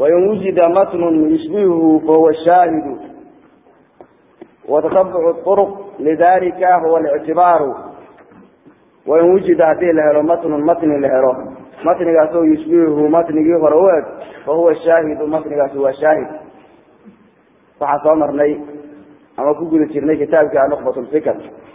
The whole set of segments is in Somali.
wain wujida matnun yushbihuhu fahuwa shaahidu watatabucu طurq lidalika huwa اlictibaaru wain wujida hadii la helo matnun matni la helo matnigaasoo yushbihuhu matnigii hore u eg fahuwa shaahidu matnigaasi waa shaahid waxaan soo marnay ama ku guda jirnay kitaabka nuqbat lfikr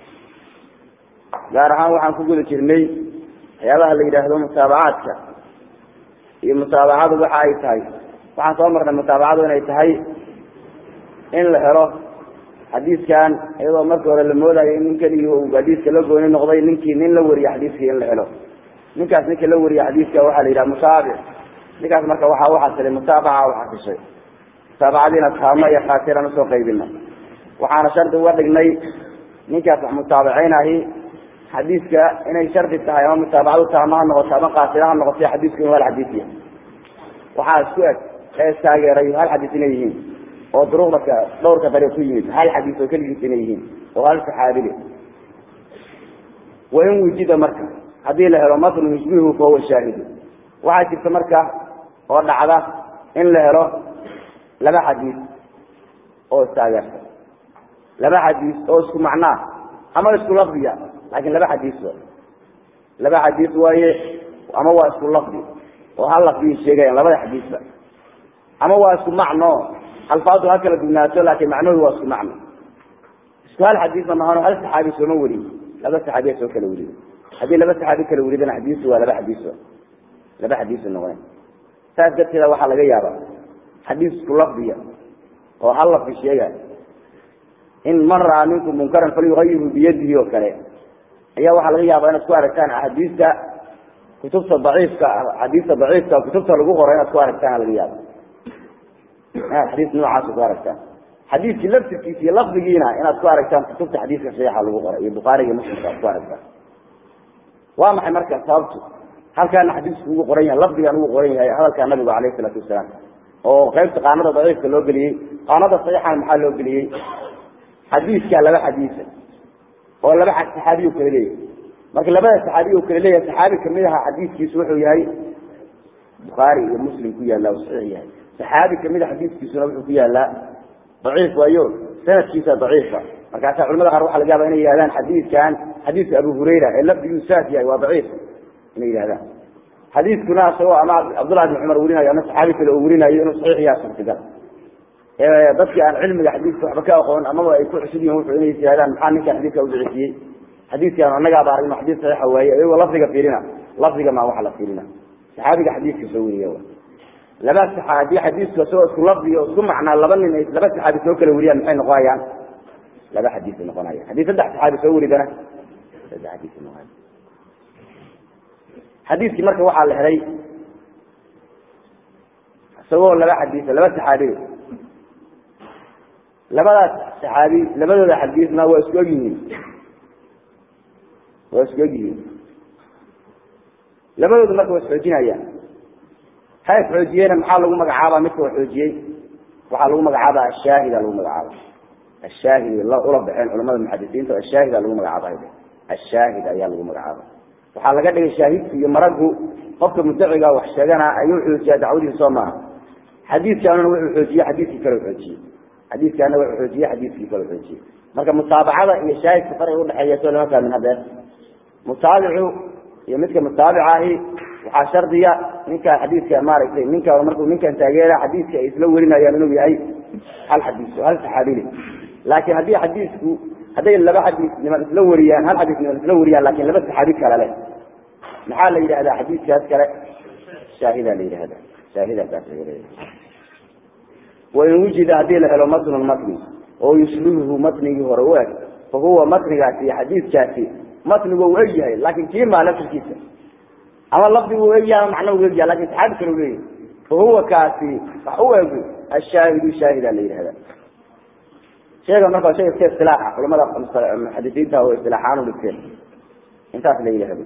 gaar ahaan waxaan ku guda jirnay waxyaabaha la yidhaahdo mutaabacaadka iyo mutaabacadu waxa ay tahay waxaan soo marnay mutaabacadu inay tahay in la helo xadiiskan iyadoo markii hore la moodayo in nin keligii uu xadiiska la gooni noqday ninkii nin la wariye xadiiskii in la helo ninkaas ninka la wariye xadiiska waxaa la yidhaha mutaabic ninkaas marka waxaa u xasilay mutaabaca u xasishay mutaabacadiina taamo iyo khaatiran usoo qaybina waxaana shardi uga dhignay ninkaas wax mutaabiceynahi xadiiska inay shardi tahay ama mutaabacadu taama ha noqoto ama qaasida ha noqoto xadiisku inu hal xadiisiya waxaa isku eg ee istaageeray hal xadiis inay yihiin oo duruqda dhowrka dariiq ku yimid hal xadiis oo keligiis inay yihiin oo hal saxaabile wain wujida marka haddii la helo matnu yushbihu fahuwa shaahidu waxaa jirta marka oo dhacda in la helo laba xadiis oo istaageerta laba xadiis oo isku macnaa ama isku lafdiya laakin laba xadiis wa laba xadiis waaye ama waa isku lafdi oo hal lafdiyi sheegayan labada xadiisba ama waa isku macno alfaadu ha kala dugnaato laakin macnuhu waa isku macno isku hal xadiisna mahano hal saxaabi sooma weriy laba saxaabiya soo kala weriye haddii laba saxaabi kala weridana xadiisu waa laba xadiis laba xadiisu noqona saas darteeda waxaa laga yaaba xadiis isku lafdiya oo hal lafdi sheega in man raa minkum munkaran falyuayirhu biyadihi oo kale ayaa waxaa laga yaaba inaad ku aragtaan axaadiista kutubta daciifka xadiista daciifka kutubta lagu qoro inaad ku aragtaan laga yaaba inaad xadiis noocaas ku aragtaan xadiiskii laftirkiisa iyo lafdigiina inaad ku aragtaan kutubta xadiiska saxiixa lagu qoray iyo bukhaariga muslimka aad ku aragtaan waa maxay marka sababtu halkaana xadiisku ugu qoran yahay lafdigan ugu qoran yahay hadalka nabigu alayh isalaatu wasalaam oo qaybta qaanada daciifka loo geliyey qaanada saxiixana maxaa loo geliyey xadiiskaa laba xadiisa oo laba saxaabiy kala leeyahay marka labada saxaabiy kala leeyahay saxaabi kamid aha xadiiskiisu wuxuu yahay bukhaari iyo muslim ku yaalla oo saxiix yahay saxaabi kamid a xadiiskiisuna wuxuu ku yaallaa daciif waayo sanadkiisa daciifa markaasa culamada qaar waxa laga yaaba inay yihahdaan xadiiskan xadiiska abu hurayra ee lafdiguu saas yahay waa daciif inay yihahdaan xadiiskuna isagoo ama cabdullahi bin cumar werinayo ama saxaabi kale oo werinayo inuu saxiix yaha suurtagal dadkii aan cilmiga xadiiska waxba ka aqoon amaba ay ku cusub yihin wuxuu inay yihahdaan maxaa ninka xadiiska udicifiyey xadiiskan anagaaba aragno xadiis saxiixa waaye iyagoo lafdiga fiirina lafdiga maa waxa la fiirina saxaabiga xadiiska soo weriya laba saxaabi xadiisku isagoo isku lafdiga isku macnaa laba nin ay laba saxaabi soo kala weriyaan maxay noqonayaan laba xadiis noqonaya haddii saddex saxaabi soo weridana saddex xadiis noqonaya xadiiskii marka waxaa la helay isagoo laba xadiis laba saxaabi labadaas saxaabi labadooda xadiisna waa isku og yihiin waa isku og yihiin labadooda marka waa isxoojinayaan ha isxoojiyena maxaa lagu magacaaba midka wa xoojiyey waxaa lagu magacaaba ashaahida lagu magacaaba ashaahid ula baxeen culamada muxadisiinta ashaahida lagu magacaaba ashaahid ayaa lagu magacaaba waxaa laga dhigay shaahidku iyo maragu qofka mudaciga wax sheegana ayuu xoojiyaa dacwadiisa soo maaha xadiiskaanuna wuxuu xoojiye xadiiskii kale xoojiye xadiiskaana wuxuu xoojiye xadiiskii kale xoojiye marka mutaabacada iyo shaahidka farqiga udhexeeya soo lama fahmin hadeer mutaabicu iyo midka mutaabica ahi waxaa shardiya ninka xadiiska maaragtay ninka markuu ninkan taageera xadiiska ay isla werinayaan inuu yahay hal xadiis hal saxaabile laakiin haddii xadiisku hadday laba xadiis niman isla wariyaan hal xadiis niman isla wariyaan lakin laba saxaabi kale leh maxaa la yidhahdaa xadiiskaas kale shaahida la yidhahda shaahidakaas wain wujida haddii la helo matnun matni oo yushbihuhu matnigii hore u eg fa huwa matnigaasi iyo xadiiskaasi matnigu u eg yahay laakin kii maa laftirkiisa ama lafdigu u eg yahay ama macna u eg yahay lakin saxaabi kale u leeyahay fa huwa kaasi wax u egu ashaahidu shaahida la yidhahda sheega marka shay iska istilaaxa culamada muxadisiinta oo istilaaxaan u dhigteen intaas la yidhahdo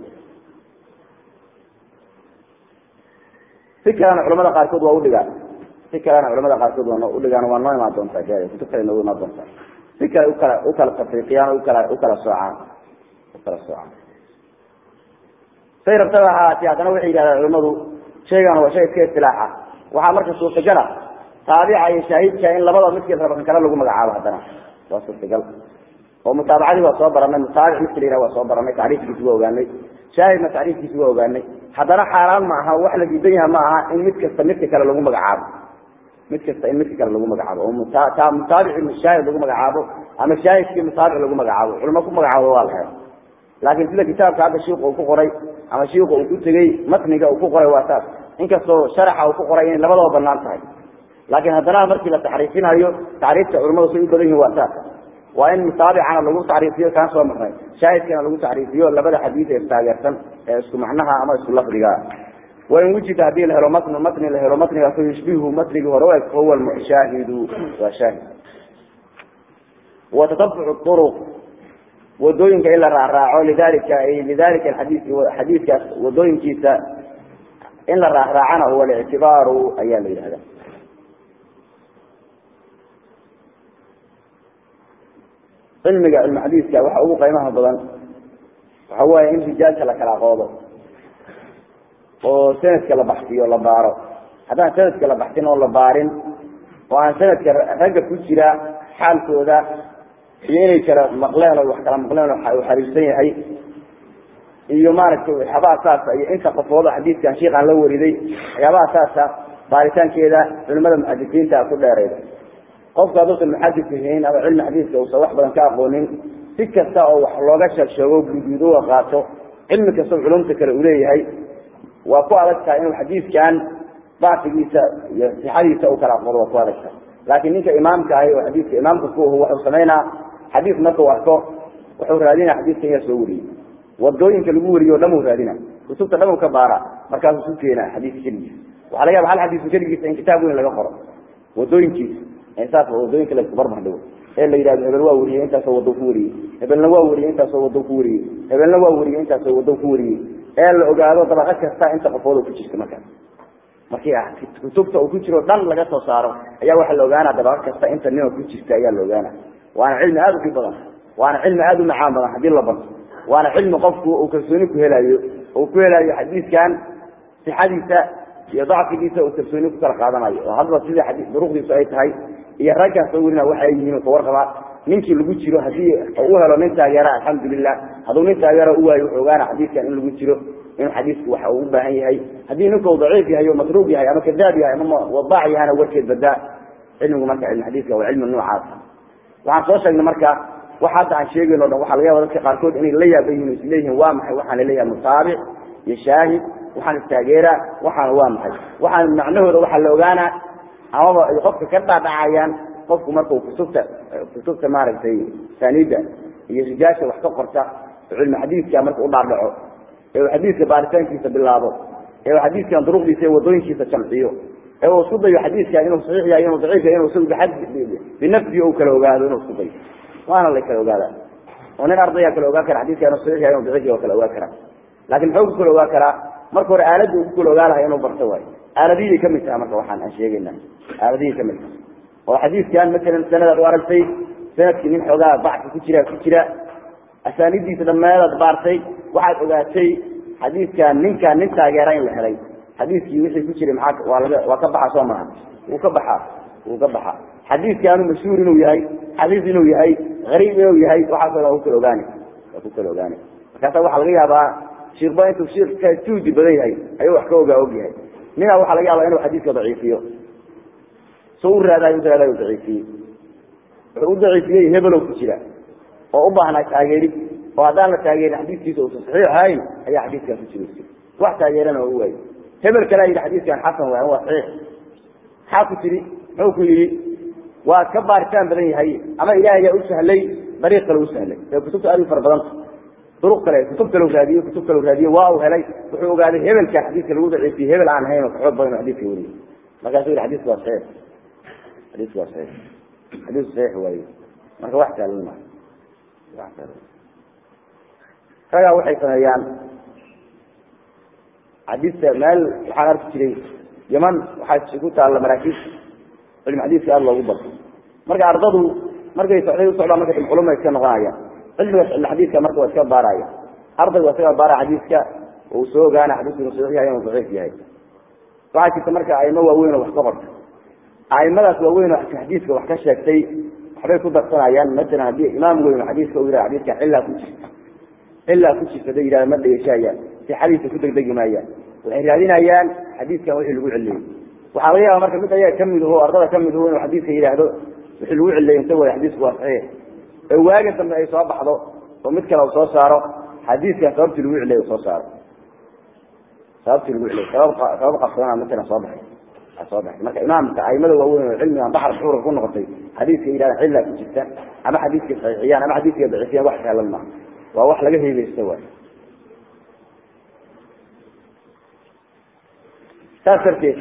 si kalena culamada qaarkood waa udhigaan si kalena culamada qaarkood waa udhigaan waa noo imaan doontaa gaari kutub kale noogu imaan doontaa si kale ukala ukala tafriiqiyaan ukala ukala soocaan ukala soocaan say rabtaba ahaatee haddana waxay yidhahdaan culamadu shaygan waa shay iska istilaaxa waxaa marka suurtagala taabica iyo shaahidka in labada midkii raba kan kale lagu magacaabo haddana waa suurtagal oo mutaabacadii waa soo baranay mutaabic midka la yihah waa soo baranay tacriifkiisi waa ogaanay shaahidna tacriifkiisi waa ogaanay haddana xaaraan ma aha wax la diidan yaha ma aha in mid kasta midka kale lagu magacaabo mid kasta in midka kale lagu magacaabo oo mutaabici shaahid lagu magacaabo ama shaahidkii mutaabic lagu magacaabo culimo ku magacaabo waa la helo laakiin sida kitaabka hadda shiiku uu ku qoray ama shiiku uu ku tegey matniga uu ku qoray waa saas inkastoo sharaxa uu ku qoray inay labadaba banaan tahay laakiin haddana markii la taxriifinayo tacriifta culimadu say u badan yihin waa saas waa in mutaabicana lagu tacriifiyo kaan soo marnay shaahidkana lagu tacriifiyo labada xadiis ee istaageersan ee isku macnaha ama isku lafdiga wain wujida hadii la helo matn matni la helo matnigaas yushbihu matnigii hore u eg fahuwa shaahidu waa shaahid watatabuc uruq wadooyinka in la raacraaco lidalika lidalika xadii xadiidkaas wadooyinkiisa in la raacraacana huwa alictibaaru ayaa la yidhahda cilmiga cilmi xadiiska waxa ugu qiimaha badan waxa weeye in rijaalka la kala qoodo oo sanadka la baxsiyo la baaro haddaan sanadka la baxsin oo la baarin oo aan sanadka ragga ku jira xaalkooda iyo inay kala maqleen oo wax kala maqleen oo xariirsan yahay iyo maaragtay waxyaabaha saasa iyo inta qofooda xadiidkan shiikaan la wariday waxyaabaha saasa baaritaankeeda culimada muxadisiinta ku dheerayda qofka hadduusan muxadis ahayn ama cilmi xadiiska uusan wax badan ka aqoonin si kasta oo wax looga sheegsheego guduud uga qaato cilmi kastao culumta kale uu leeyahay waa ku adag tahay inuu xadiidkan bacfigiisa iyo sixadiisa u kala aqoodo waa ku adag tahay laakiin ninka imaamka ahi oo xadiidka imaamka ku ahu wuxuu samaynaa xadiis markuu arko wuxuu raadinaa xadiidka in la soo wariyey wadooyinka lagu wariyo o dhan uu raadina kutubta dhan uu ka baara markaasuu su keena xadiiska keligiisa waxaa laga yaba hal xadiisu keligiisa in kitaab weyn laga qoro wadooyinkiisa saas wadooyinka la isku barbar dhigo ee la yidhahdo hebel waa wariyey intaasoo wado ku wariyey hebelna waa wariyey intaasoo wado ku wariyey hebelna waa wariyey intaasoo wado ku wariyey ee la ogaado dabaqo kasta inta qofooda ku jirta markaas markii kutubta uu ku jiro dhan laga soo saaro ayaa waxaa la ogaana dabaqo kasta inta nima ku jirta ayaa la ogaana waana cilmi aada u dhib badan waana cilmi aada u macaan badan haddii la barto waana cilmi qofku uu kalsooni ku helayo uu ku helayo xadiiskan sixadiisa iyo dacfigiisa uu kalsooni ku kala qaadanayo oo hadba sida xadii duruqdiisu ay tahay iyo raggaa soo werina waxa ay yihiin ka warqabaa ninkii lagu jiro hadii u helo nin taageera alxamdulilah hadduu nin taageera u waayo wuxuu ogaana xadiiskan in lagu jiro inuu xadiisku waxa uu u baahan yahay haddii ninku daciif yahay oo matruub yahay ama kadaab yahay ama wadaac yahana warkeed badaa cilmigu marka cilmi xadiiska waa cilmi noocaas waxaan soo sheegnay marka wax hadda aan sheegayn o dhan waxaa laga yaba dadka qaarkood inay la yaaban yihin isleeyihiin waa maxay waxaan laleeyahay mutaabic iyo shaahid waxaan istaageera waxaan waa maxay waxaan macnahooda waxaa la ogaanaa amaba ay qofka ka dhaadhacayaan qofku markuu kutubta kutubta maaragtay saanida iyo rijaasha wax ka qorta oo cilmi xadiidka marka u dhaadhaco ee uu xadiidka baaritaankiisa bilaabo ee uu xadiidkan duruqdiisa iyo wadooyinkiisa jamciyo ee uu isku dayo xadiidkan inuu saxiix yahay inuu daciif yahay inuu isagu biad binafsihi uu kala ogaado inuu isku dayo waana la kala ogaadaa oo nin ardaya kala ogaan kara xadiidka inuu saxiix yahay inuu daciif yahay oo kala ogaan karaa laakin muxuu ku kala ogaan karaa marka hore aaladda uu ku kala ogaa lahay inuu barto waayo aaladihii kamid taha marka waxaan aan sheegayna aaladihii kamid taha oo xadiidkan masalan sanadaad u aragtay sanadkii nin xoogaa bacsi ku jira ku jira asaanidiisa dhammeedaad baartay waxaad ogaatay xadiidkan ninkaan nin taageera in la helay xadiiskii wixii ku jiray maxaa waa laga waa ka baxa soo maha wuu ka baxaa wuu ka baxaa xadiidkaanu mashhuur inuu yahay xadiis inuu yahay gariib inuu yahay waxaasoo dhan ku kala ogaani waa ku kala ogaani markaasa waxaa laga yaabaa shiikba intuu shiika juudi badan yahay ayuu wax ka ogaa og yahay nina waxaa laga yaabaa inuu xadiiska daciifiyo so u raadaay u raadaay u daciifiyey wuxuu u daciifiyey hebelow ku jira oo u baahnaa taageerid oo haddaan la taageerin xadiiskiisa uusan saxiix ahayn ayaa xadiiskan ku jira wax taageerana oo u waayo hebel kalea yidhi xadiiskan xasan waay waa saxiix maxaa ku tiri muxuu ku yidhi waa ka baaritaan badan yahay ama ilaahay yaa u sahlay dariiq kale u sahlay ee kutubta aad u fara badanta duruq kale kutub kale raadiye kutub kale raadiye waa uu helay wuxuu ogaaday hebelka xadiiska lagu daciifiyey hebel aan ahayn oo kaxoog badan oo xadiiska weriye markaasuu yihi xadiisku waa saxiix xadiisku waa saxiix xadiisku saxiix waaye marka wax saalan ma wax saalan ragaa waxay sameeyaan xadiista meel waxaan arki jiray yaman waxaa ku taalla maraakiib cilmi xadiiska aada loogu barto marka ardadu markay socday u socdaan marka culuma iska noqonayaan cilmiga cilmi xadiiska marka waa iska baaraya ardaygu waa isaga baara xadiiska uu soo ogaana xadiisku inuu saxiix yahay inuu daciif yahay waxaa jirta marka aimo waaweyn oo wax ka qorta aimadaas waaweyn oo xadiiska wax ka sheegtay waxbay ku darsanayaan masalan haddii imaam weyn oo xadiiska u yihah xadiiska cillaa ku jirta cillaa ku jirta haday yihahda ma dhegeshaayaan sixadiisa ku degdegi maayaan waxay raadinayaan xadiiskan wixii lagu celiyey waxaa laga yaaba marka mid ayaga kamid aho ardada kamid aho inuu xadiiska yidhaahdo wixii lagu celiyey inta way xadiisku waa saxiix ee waaga dambe ay soo baxdo oo mid kale u soo saaro xadiiskan sababtii lagu celiyey soo saaro sababtii lagu celiyey sabab sabab qabsadana masalan soo baxay soo baxay marka imaamka aimada waaweyn oo cilmigan baxar xuurka ku noqotay xadiiska yidhahda cillaa ku jirta ama xadiiska saxiixiyaan ama xadiiska daciifiyaan wax sahlan maaha waa wax laga heegeysto waay saas darteed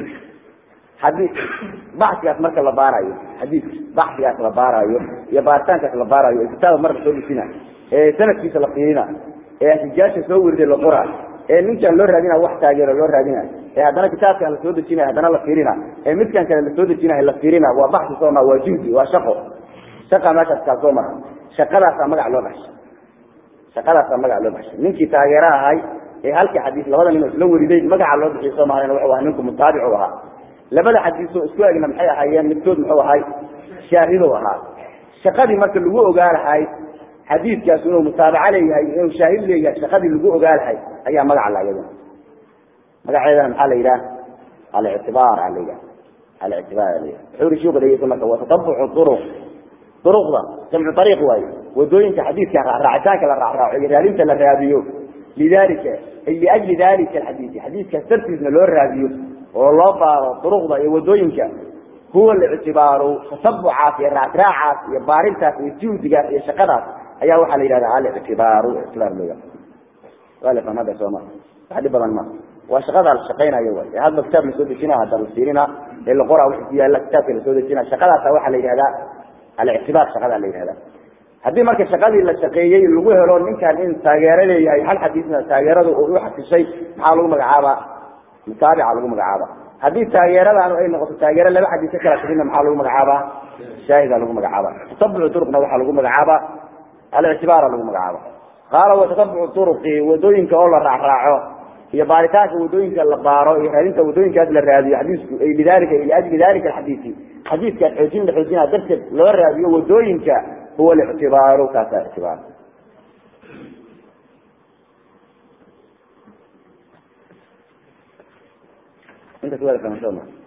hadii baxsigaas marka la baarayo xadiiska baxsigaas la baarayo iyo baaritaankaas la baarayo ee kitaaba marka soo dhisina ee sanadkiisa la fiirina ee xijaasha soo weriday la qora ee ninkan loo raadina wax taageero loo raadina ee haddana kitaabkan lasoo dejinaya haddana la fiirina ee midkan kale lasoo dejinaya la fiirina waa baxsi soo maa waa juhdi waa shaqo shaqa meeshaas kaa soo mara shaqadaasaa magac loo baxshay shaqadaasaa magac loo baxshay ninkii taageero ahay ee halkii xadiis labada nin oo isla weriday magaca loo bixiy soo mahayn wuxuu ahaa ninku mutaabicu ahaa labada xadiisoo isku egna maxay ahaayeen midkood muxuu ahay shaahidow ahaa shaqadii marka lagu ogaa lahay xadiiskaas inuu mutaabaco leeyahay inuu shaahid leeyahay shaqadii lagu ogaa lahay ayaa magaca la iyaduna magaceedana maxaa la yidhaha alictibaar aa la yidhaha alictibaar aa la yidhaha wuxuu uri shuuka dhegeysa marka waa tatabucu duruq duruqda jamcu ariiq waaye wadooyinka xadiiska raacitaanka la raacraaco iyo raadinta la raadiyo lidalika ay liajli dalika alxadiisi xadiiskaas dartiisna loo raadiyo oo loo baaro duruqda iyo wadooyinka huwa lictibaaru tasabucaas iyo raacraacaas iyo baarintaas iyo juhdigaas iyo shaqadaas ayaa waxaa la yidhahda alictibaaru ictibaar looga waa la fahmada sooma wax dhib badan ma waa shaqadaa la shaqaynayo way ee hadba kitaab lasoo dejina hadda la fiirina ee la qoraa wixii ku yaalla kitaabka lasoo dejina shaqadaasa waxaa la yidhahdaa alictibaar shaqadaa la yidhahda haddii marka shaqadii la shaqeeyey lagu helo ninkan in taageero leeyahay hal xadiisna taageeradu u xasishay maxaa lagu magacaabaa mutaabica lagu magacaaba haddii taageeradaanu ay noqoto taageero laba xadiis ka kala tagina maxaa lagu magacaabaa shaahida lagu magacaaba tatabucu duruqna waxaa lagu magacaabaa alictibaara lagu magacaaba qaala watatabucu duruqi wadooyinka oo la raacraaco iyo baaritaanka wadooyinka la baaro iyo raadinta wadooyinkaas la raadiyo xadiisku ay lidalika liajli dalika alxadiisi xadiiskaas xoojin la xoojinaa darteed loo raadiyo wadooyinka huwa lictibaaru kaasa ictibaar intaas waa la fahamsoo ma